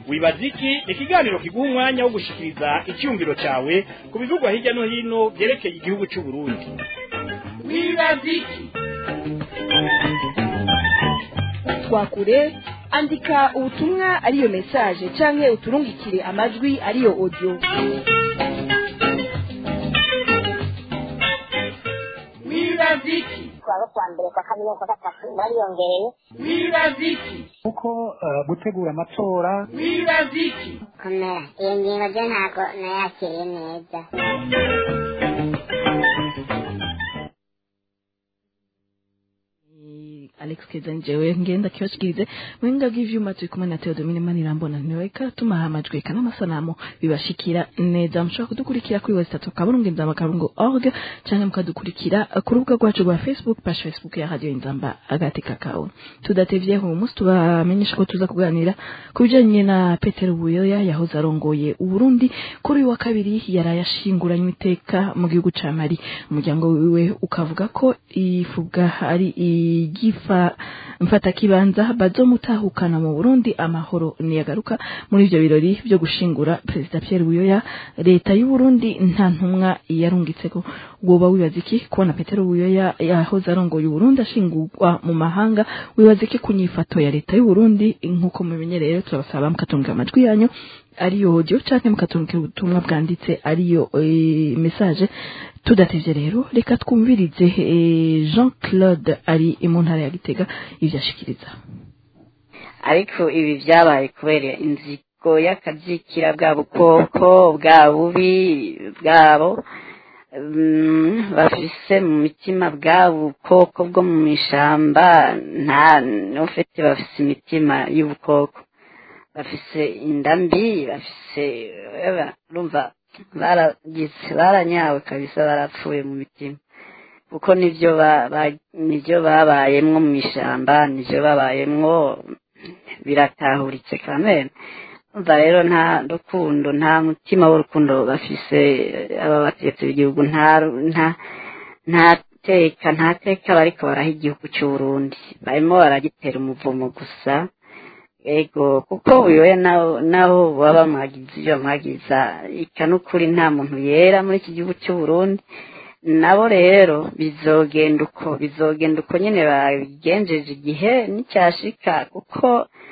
wibaza iki ni ikiganiro kiguha umwanya wo gushikiriza icyumviro cyawe ku bivugwa hirya no hino byerekeye igihugu cy'u Burundi wibaza iki twakure andika ubutumwa ariyo message canke uturungikire amajwi ariyo audio wibaza iki twaba kwa mbere kwa kabiri no kwa gatatu bariyongereye wibaza iki kuko eh, gutegura amatora wibaza iki komera iyo ngingo byo ntabwo nayakiriye neza Alex Keza njewe ngenda kibashikirize mwenga bw'ivyuma turi kumwe na Theodomine Manirambona ntiweka tumaha amajwi kana amasanamu bibashikira neza mushobora kudukurikira kuri website kaburungu inzamba kaburungu org canke mukadukurikira ku rubuga rwacu rwa Facebook page Facebook ya Radio Inzamba agati kakao tudatevyeho umunsi tubamenyesha ko tuza kuganira ku bijanye na Petero Buyoya yahoze arongoye Uburundi kuri uyu wa kabiri yaraye ashinguranywe iteka mu gihugu ca Mali umuryango wiwe ukavuga ko ifuga ari igifa mfata kibanza bazomutahukana mu Burundi amahoro niyagaruka muri ivyo birori byo gushingura Perezida Pierre Buyoya leta y'u Burundi nta ntumwa yarungitseko woba wibaza iki kubona Petero Buyoya yahoze arongoye Burundi ashingurwa mu mahanga wibaza iki ku nyifato ya leta y'u Burundi nkuko mubimenyereye rero turabasaba mukatunga amajwi yanyu ariyo audio canke mukatunga ubutumwa bwanditse ariyo e, message tudatevye rero reka twumvirize e, Jean Claude ari mu ntara ya Gitega ivyo ashikiriza ariko ibi byabaye kubera inzigo y'akazikira bwa bukoko bwa bubi bwabo mm, bafise mu mitima bwa bukoko bwo mu ishamba nta n'ufite bafise imitima y'ubukoko bafise inda mbi bafise eba, urumva baragize baranyawe kabisa barapfuye mu mitima kuko nivyo ba- ba- nivyo babayemwo mu ishamba nivyo babayemwo biratahuritse kamere umva rero nta rukundo nta mutima w'urukundo bafise aba bategetsi b'igihugu nta nta nta teka nta teka bariko baraha igihugu c'uburundi barimo baragitera umuvumo gusa ego kuko uyoya naho naho baba bamwagiza ivyo bamwagiza ika n'ukuri nta muntu yera muri iki gihugu c'uburundi nabo rero bizogenda uko bizogenda uko nyene babigenjeje igihe n'icyashika kuko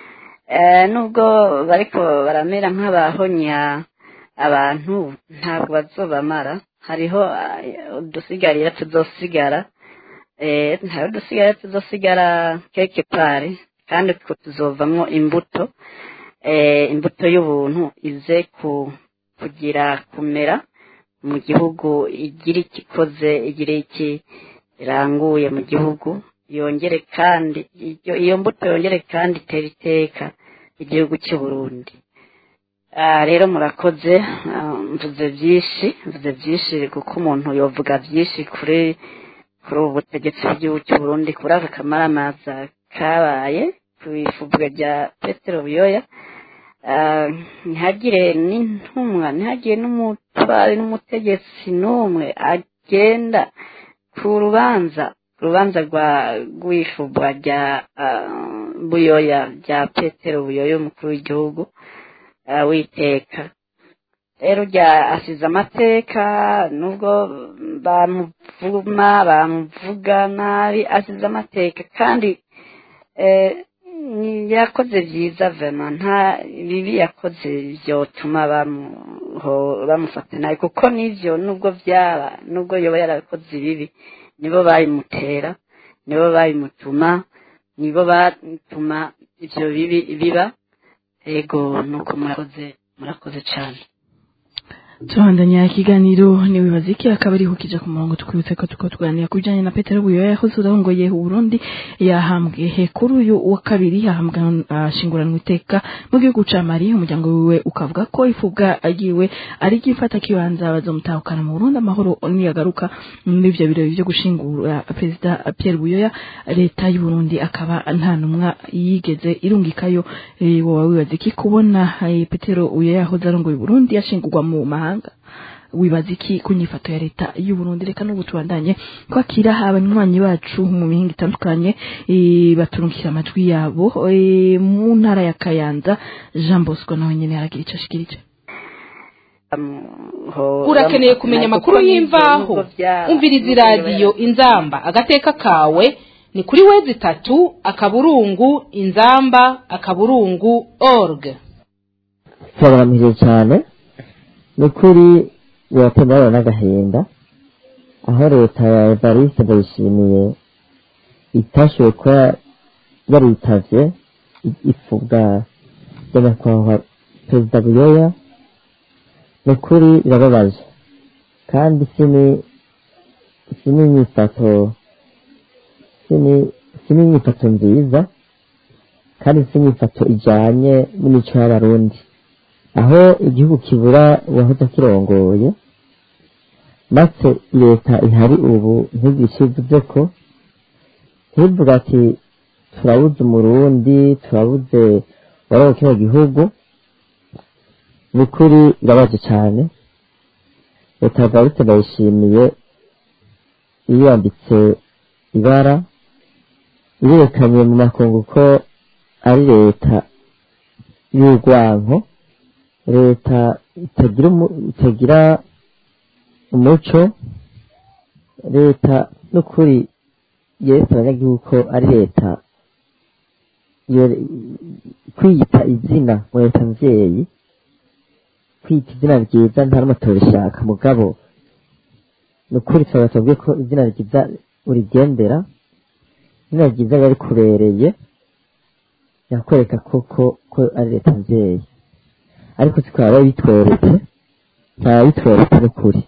eh, nubwo bariko baramera nk'abahonya abantu ntabwo bazobamara hariho eh, udusigarira tuzosigara eh, hariho udusigarira tuzosigara keke pare kandi two tuzovamwo imbuto eh, imbuto y'ubuntu ize ku kugira kumera mu gihugu igira ikikoze igira iki iranguye mu gihugu yongere kandi iyo iyo mbuto yongere kandi itera iteka igihugu cy'u Burundi Ah, rero murakoze ah, mvuze byinshi mvuze byinshi kuko umuntu yovuga byinshi kuri kuri ubu butegetsi bw'igihugu cy'u Burundi kuri aka kamaramaza kabaye ku ifubwa rya Petero Buyoya Ah, ntihagire n'intumwa ntihagire n'umutware n'umutegetsi n'umwe agenda ku rubanza urubanza rwa rw'ifubwa rya ah, buyoya rya petero buyoya umukuru w'igihugu ah, witeka rero rya asize amateka nubwo bamuvuma bamuvuga nabi asize amateka kandi eh, ni- yakoze byiza vema nta bibi yakoze byotuma bamuho- bamufata nabi kuko n'ivyo nubwo byaba nubwo yoba yarakoze ibibi nibo babimutera nibo babimutuma nibo batuma ivyo bibi biba ego nuko murakoze murakoze cane turabandanya ikiganiro niwibaza iki akaba ariho kija ku murongo tukwibutse ko tuko tuganira ku bijanye na petero buyoya yahoze urongoye uburundi yahambwe he kuri uyu wa kabiri yahambwa ashinguranwa iteka mu gihugu ca mali umuryango wiwe ukavuga ko ifubwa agiwe ari gifata kibanza bazomutahukana mu burundi amahoro niyagaruka muri ivyo birori vyo gushingura perezida pierre buyoya leta y'uburundi akaba nta numwa yigeze irungikayo eh, woba wibaza iki kubona eh, petero buyoya yahoze arongoye uburundi yashingurwa mu mahanga wibaza iki ku nyifato ya leta y'u Burundi reka n'ubu tubandanye kwakira abanywanyi bacu mu mihinga itandukanye eh, baturungikira amajwi yabo eh, mu ntara ya Kayanza Jean Bosco nawe nyene aragira ico ashikirije urakeneye kumenya amakuru y'imvaho umviriza iradiyo inzamba agateka kawe ni kuri wezi itatu akaburungu inzamba akaburungu org turabaramije cyane ni ukuri biratemberana n'agahinda aho leta ya evariste ndayishimiye itashoboye kuba yaritavye ipfubwa rya nyakubahwa perezida buyoya ni ukuri birababaje kandi sini sini inyifato sini sini inyifato nziza kandi si inyifato ijanye n'imico y'abarundi aho igihugu kibura uwahoze akirongoye maze leta ihari ubu ntigishe ivuze ko ntivuga ati turabuze umurundi turabuze wari mu kino gihugu ni ukuri birabaje cyane leta ya barute bayishimiye yiyambitse ibara irerekanye mu makungu ko ari leta y'urwanko leta itagira umu- itagira umuco leta n'ukuri yereka abanyagihugu ko ari leta yere- kwiyita izina mu leta mvyeyi kwiyita izina ryiza nta n'umwe atorishaka mugabo ni ukuri twaba tubwiye ko izina ryiza urigendera izina ryiza riba rikubereye yakwereka koko ko ari leta mvyeyi ariko tukaba bitweretse nta bitweretse n'ukuri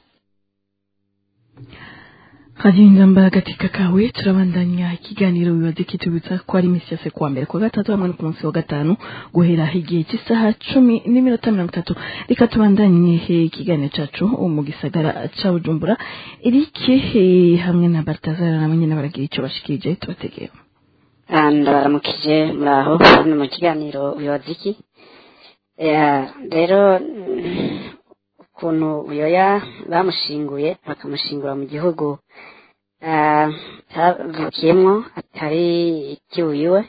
Kazinda mbara katika kawe turabandanya ikiganiro bibaze kitubitsa ko ari imisi yose kuwa mbere kuwa gatatu hamwe no ku munsi wa gatanu guhera igihe cy'isaha cumi n'iminota mirongo itatu reka tubandanye eh, ikiganiro cacu mu gisagara ca Bujumbura Eric eh, hamwe na Baltazar nabo nyene baragira ico bashikirije tubategeye ndabaramukije muraho hano mu kiganiro uyobozi iki Eh, rero mm, ukuntu uyoya bamushinguye bakamushingura mu gihugu ah, atavukiyemwo atari ikiwiwe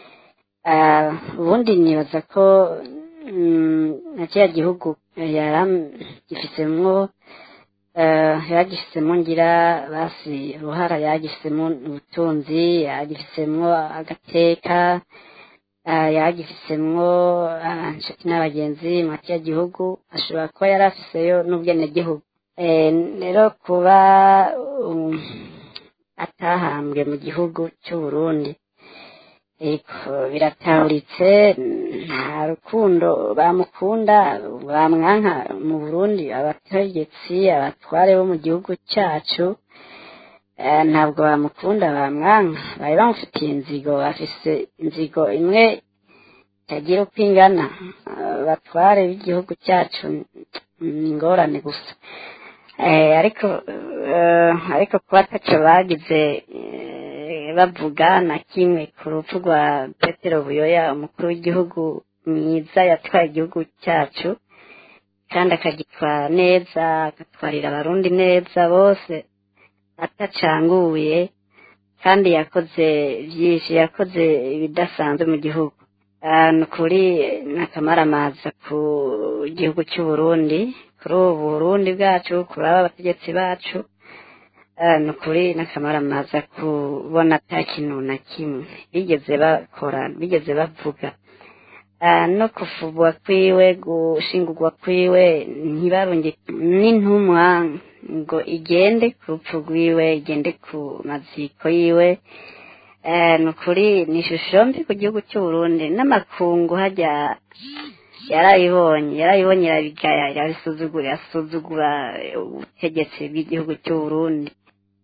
Ah, ubundi nibaza ko mm, na kiriya gihugu yaragifisemwo yagifisemo ngira basi uruhara yagifisemo ubutunzi yagifisemwo agateka ah, yagifisemwo ah, inshuti n'abagenzi mu kiriya gihugu ashobora kuba yari afiseyo n'ubwenegihugu Eh, rero kuba um, atahambwe mu gihugu cy'uburundi ariko biratahuritse nta rukundo bamukunda bamwanka mu burundi abategetsi abatware bo mu gihugu cyacu eh, ntabwo bamukunda bamwanka bari bamufitiye inzigo bafise inzigo imwe itagira uko ingana abatware b'igihugu cyacu ni ingorane gusa Eh, ariko eh, ariko kuba ataco bagize eh, bavuga na kimwe ku rupfu rwa petero buyoya umukuru w'igihugu mwiza yatwaye igihugu cyacu kandi akagitwara neza agatwarira abarundi neza bose atacanguye kandi yakoze byinshi yakoze ibidasanzwe mu gihugu Ah, ni ukuri n'akamaramaza ku gihugu cy'uburundi kuri ubu burundi bwacu kuri aba bategetsi bacu Ah, ni ukuri n'akamaramaza kubona ata kintu na kimwe bigeze bakora bigeze bavuga Ah, no kufubwa kwiwe gushingurwa kwiwe ntibarunge n'intumwa ngo igende ku rupfu rwiwe igende ku maziko yiwe Eh, ni ukuri ni ishusho mbi ku gihugu cy'uburundi n'amakungu hajya yarayibonye yarayibonye irabigaya irabisuzugura irasuzugura ubutegetsi bw'igihugu cy'uburundi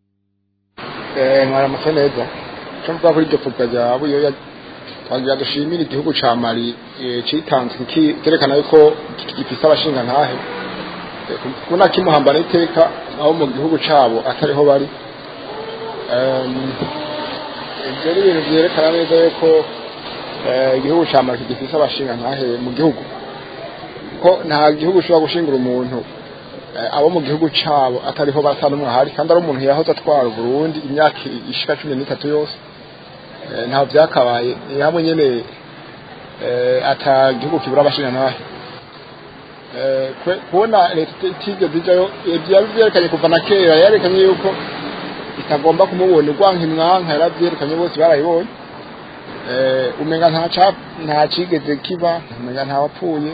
mwaramutse neza icyo mvuga kuri iryo pfubwa rya buyoya twagira dushimire igihugu ca mali eh, citanze iki- cyerekana yuko gifise abashinga ntahe Eh, kubona kimuhambana iteka aho mu gihugu cabo atariho bari Em, ibyo ni ibintu vyerekana neza yuko eh, igihugu ca mali gifise abashinga ntahe mu gihugu ko nta gihugu ushobora gushingura umuntu abo mu gihugu cyabo atariho basa n'umwe ahari kandi ari umuntu yahoze atwara Burundi imyaka ishika cumi n'itatu yose ntaho byakabaye ni hamwe nyine ata gihugu kibura abashinga nawe kubona leta itigeze ijyayo byerekanye kuva na kera yerekanye yuko itagomba kumubona urwanka imwanka yarabyerekanye bose barayibonye umenga nta kigeze kiba umenga ntawapfuye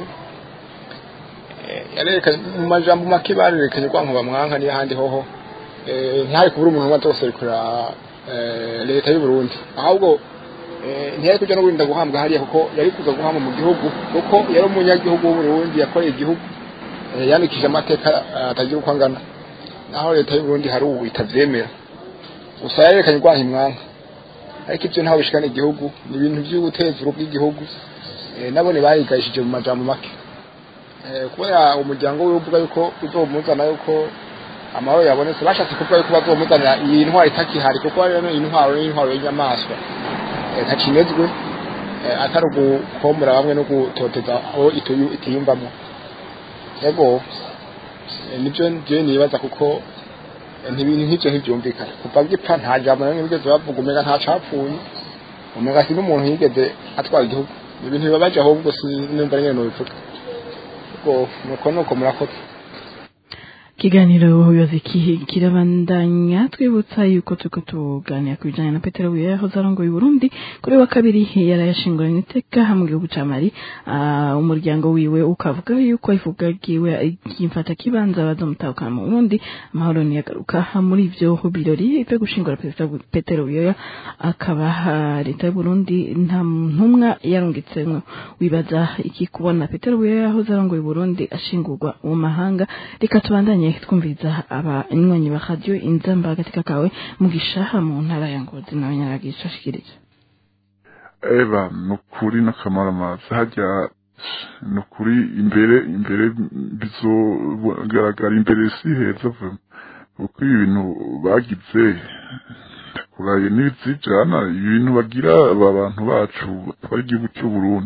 yarerekanye mu majambo make barerekanye urwanka bamwanka n'ahandi hoho ntihari kubura umuntu umwe wose kurera leta y'u Burundi ahubwo ntiyari kujya no guhinda guhambwa hariya kuko yari kuza guhamba mu gihugu kuko yari umunyagihugu w'u Burundi yakoreye igihugu yandikije amateka atagira uko angana naho leta y'u Burundi hari ubu itavyemera gusa yarerekanye urwanka imwanka ariko ibyo ntaho bishikana igihugu ni ibintu by'uguteza urugo bw'igihugu nabone barigayishije mu majambo make kubera umuryango we uvuga yuko uzomuzana yuko amahoro yabonetse bashatse kuvuga yuko bazomuzanira iyi ntwaro itakihari kuko rero iyi ntwaro ni intwaro y'inyamaswa ntakimezwe atari ugukomora bamwe no gutoteza aho itiyumvamo yego nibyo njyewe nibaza kuko ntibintu nk'ibyo ntibyumvikana kuva gipfa nta jambo rimwe bigeze bavuga umega nta capfuye umega si n'umuntu yigeze atwara igihugu ibintu bibabaje ahubwo sinumva nyine nubivuga ubwo nuko nuko murakoze ikiganiro ubuyobozi kirabandanya twibutsa yuko turiko tuganira ku bijanye na petero buye yahoze arongoye uburundi kuri wa kabiri yarayashinguranye iteka mu gihugu ca mali umuryango wiwe ukavuga yuko ivuga ryiwe kimfata kibanza bazomutahukana mu burundi amahoro niyagaruka muri ivyo birori vyo gushingura petero buyoya akaba leta y'uburundi nta ntumwa yarungitsemwo wibaza iki kubona petero buyoya yahoze arongoye uburundi ashingurwa mu mahanga reka tubandanye twumviriza abanywanyi ba radio inzamba katika kawe mugisha mu ntara ya ngozi nawe nyaragisha shikirije eba nukuri n'akamaramaza hajya nukuri imbere imbere bizogaragara imbere si heza vuba kuko ibi bintu bagize kuraye n'ibizijana ibintu bagira aba bantu bacu batwara igihugu cy'u Burundi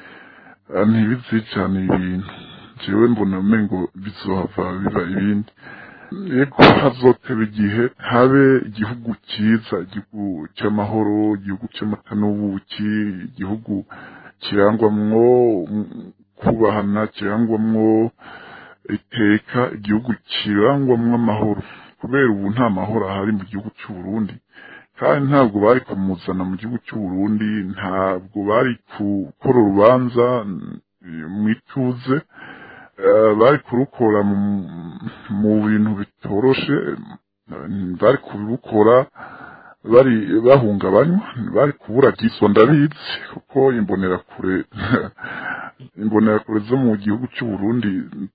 ntibizijana ibintu jewe mbona umengo bizohava biba ibindi yego hazoteba igihe habe igihugu cyiza igihugu cy'amahoro igihugu cy'amata n'ubuki igihugu kirangwamwo kubahana kirangwamwo iteka igihugu kirangwamwo amahoro kubera ubu nta mahoro ahari mu gihugu cy'u Burundi kandi ntabwo bari kumuzana mu gihugu cy'u Burundi ntabwo bari gukora urubanza mu ituze bari kurukora mu bintu bitoroshe bari kubikora bari bahungabanywa bari kubura giswa ndabizi kuko imbonerakure imbonerakure zo mu gihugu cy'u Burundi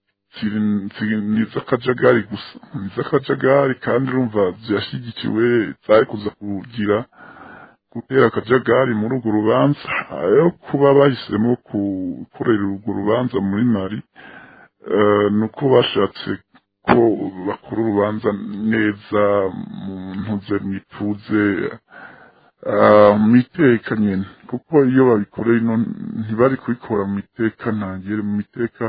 ni iz'akajagari gusa ni iz'akajagari kandi urumva zirashyigikiwe zari kuza kugira gutera akajagari muri urwo rubanza ayo kuba bahisemo gukorera urwo rubanza muri mari ni uko bashatse ko bakora urubanza neza mu ntuze mu ituze mu iteka nyine kuko iyo babikoreye ino ntibari kubikora mu iteka ntangire mu iteka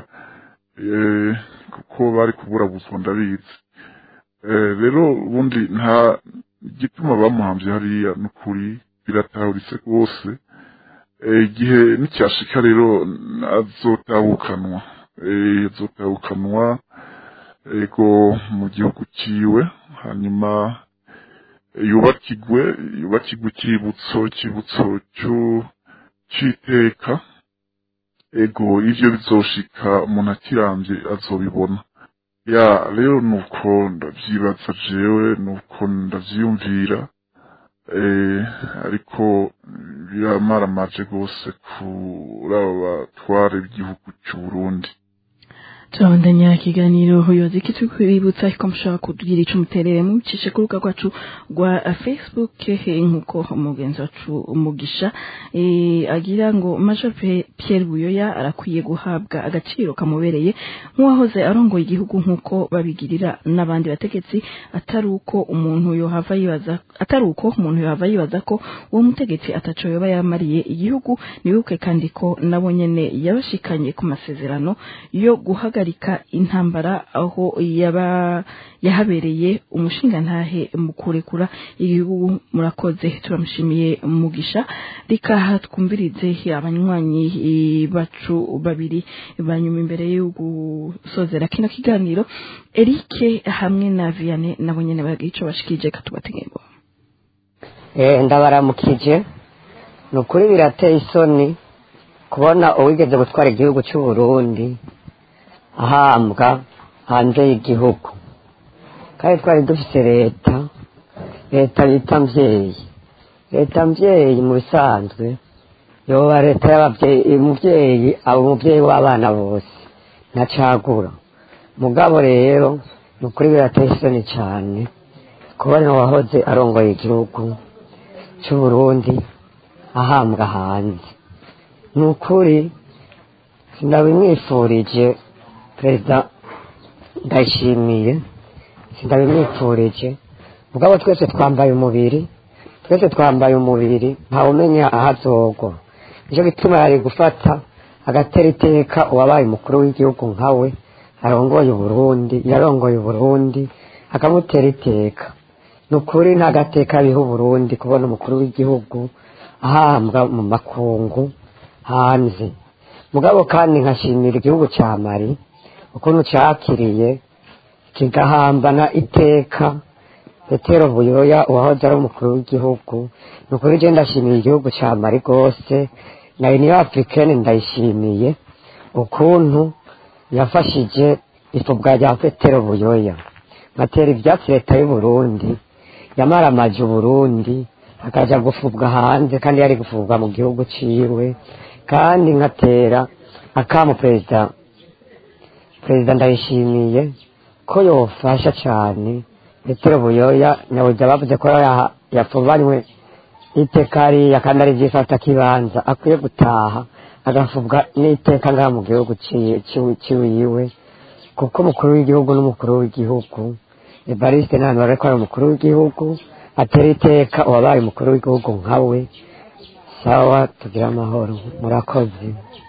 kuko bari kuburabuzwa ndabizi rero ubundi nta igituma bamuhambye hariya n'ukuri biratahuritse rwose igihe n'icyashika rero azotahukanwa azotahukanwa ego mu gihugu ciwe hanyuma yubakigwe yubakigwe ikibutso ikibutso c'iteka ego ivyo bizoshika umuntu akirambye azobibona ya rero nuko ndavyibaza jewe nuko ndavyiyumvira ariko biramaramaje rwose kuri abo batware b'igihugu cy'u Burundi turabandanya ikiganiro ubuyobozi kitwibutsa ko mushobora kutugira ico muterere mubicishe ku rubuga rwacu rwa facebook nk'uko umugenzi wacu umugisha agira ngo major pierre buyoya arakwiye guhabwa agaciro kamubereye nk'uwahoze arongoye igihugu nk'uko babigirira n'abandi bategetsi atari uko umuntu yohava yibaza atari uko umuntu yohava yibaza ko uwo mutegetsi ataco yoba yamariye igihugu nibuke kandi ko nabo nyene yabashikanye ku masezerano yo guhagarika guhagarika intambara aho yaba yahabereye umushingantahe mu kurekura igihugu murakoze turamushimiye mugisha reka twumvirize abanywanyi eh, bacu babiri banyuma imbere yo gusozera kino kiganiro Eric hamwe na Vianney nabo nyene bagira ico bashikije katubategeko Eh, ndabaramukije ni ukuri birateye isoni kubona uwigeze gutwara igihugu cy'u Burundi ahambwa hanze y'igihugu kandi twari dufite leta leta bita mvyeyi leta mvyeyi mu bisanzwe yoba leta y'abavyeyi umuvyeyi aba umuvyeyi w'abana bose ntacagura mugabo rero ni ukuri birateye isoni cyane kubona uwahoze arongoye igihugu cy'u Burundi ahambwa hanze ni ukuri sindabimwifurije perezida ndayishimiye sindabimwifurije mugabo twese twambaye umubiri twese twambaye umubiri ntawumenya aho azogwa nicyo gituma yari gufata agatera iteka uwabaye umukuru w'igihugu nkawe arongoye uburundi yarongoye uburundi akamutera iteka ni ukuri nta gateka biha uburundi kubona umukuru w'igihugu ahambwa mu makungu hanze mugabo kandi nkashimira igihugu cya mari ukuntu cyakiriye kigahambana iteka petero buyoya uwahoze ari umukuru w'igihugu ni ukuri je ndashimiye igihugu cya mari rwose na uniyo africaine ndayishimiye ukuntu yafashije ifubwa rya petero buyoya ngatera ivyatsi leta y'uburundi yamaramaje uburundi akaja gufubwa hanze kandi yari gufubwa mu gihugu ciwe kandi nkatera akamu perezida perezida ndayishimiye ko yofasha cane petero buyoya nabuja bavuze ko yaha- yapfubanywe iteka hariya kandi ari vyifata kibanza akwiye gutaha agafubwa n'iteka ngaha mu gihugu ci- ci- ciwiwe kuko umukuru w'igihugu n'umukuru w'igihugu evariste ntahantu bariko ari umukuru w'igihugu atera iteka uwabaye umukuru w'igihugu nkawe sawa tugire amahoro murakoze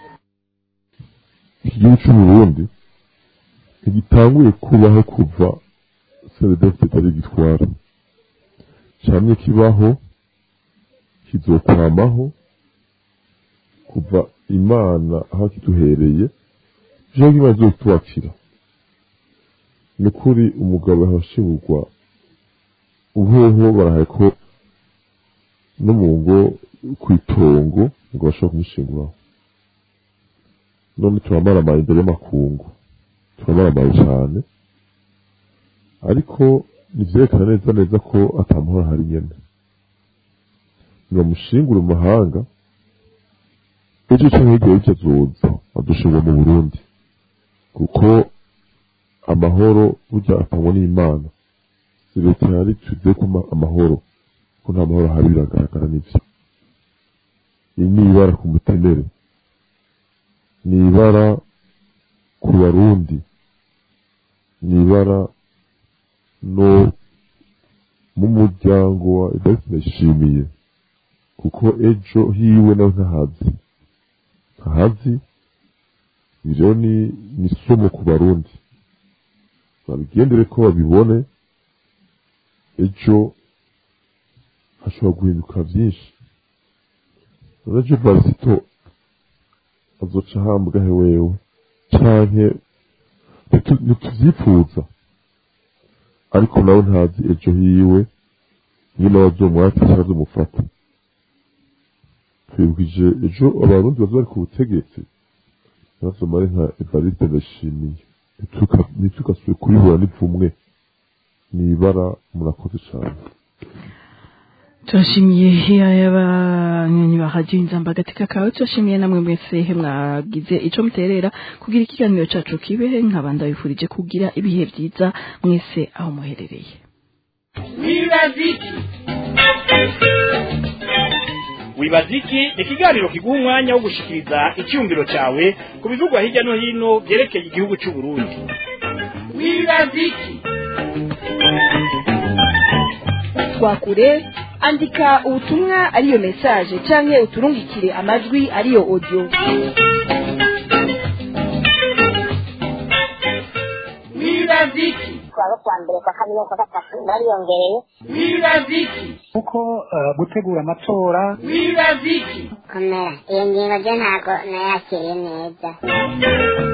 iki gihugu cy'uburundi ntigitanguye kubaho kuva seredefite itari gitwara camye kibaho kizokwamaho kuva imana aho kiduhereye jewe imana izotubakira ni kuri umugabo yahashingurwa uhoho barahaye ko no mu ngo kw'itongo ngo bashobora kumushinguraho none turamaramaye imbere y'amakungu turamaramaye cyane ariko nivyerekana neza neza ko atamahoro ahari nyene nibamushingure mu mahanga ejo canke hirya y'ivyo azoza adushingwa mu burundi kuko amahoro burya atangwa n'imana si leta yari tuze ko ama- amahoro ko nta mahoro ahari biragaragara n'ivyo iri ni ibara ku mutemere ni ibara ku barundi ni ibara no mu muryango wa Evariste Ndayishimiye kuko ejo hiwe nawe ntahazi ntahazi ibyo ni ni isomo ku barundi babigendere ko babibone ejo hashobora guhinduka byinshi ejo varisito azoca ahambwa he wewe canke ntitu- ntituvyifuza ariko nawe ntazi ejo hiwe nyine bazomwata cyangwa bazomufata twibwije ejo abarundi baza bari ku butegetsi bazomare nka evariste ndashimiye Ntituka- ntitugasubire kubibura n'ipfumwe ni ibara murakoze cyane turashimiye abanywanyi ba radiyo inzamba agateka kawe turashimiye namwe mwese mwagize ico muterera kugira ikiganiro cacu kibehe nkabanda bifurije kugira ibihe vyiza mwese aho muherereye wibaziki wibaziki ni ikiganiro kiguha umwanya wo gushikiriza icyumviro cyawe ku bivugwa hirya no hino byerekeye igihugu cy'u Burundi wibaziki twakure andika ubutumwa ariyo message canke uturungikire amajwi ariyo audio wibaza iki kuwa kuwa mbere kwa kabiri no kwa gatatu bariyongereye wibaza iki kuko eh, gutegura amatora wibaza iki komera iyo ngingo je ntabwo nayakiriye neza